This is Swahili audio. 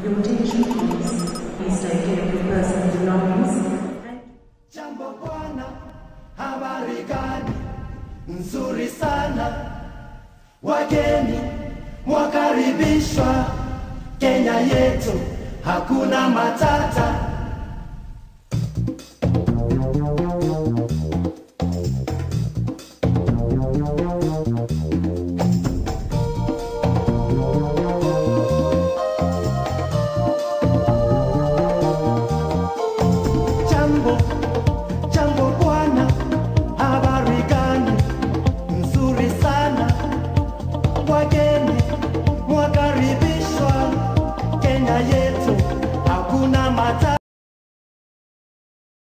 Your attention please. Please take care of your personal belongings. And Jambo bwana, habari gani? Nzuri sana. Wageni mwakaribishwa Kenya yetu, hakuna matata.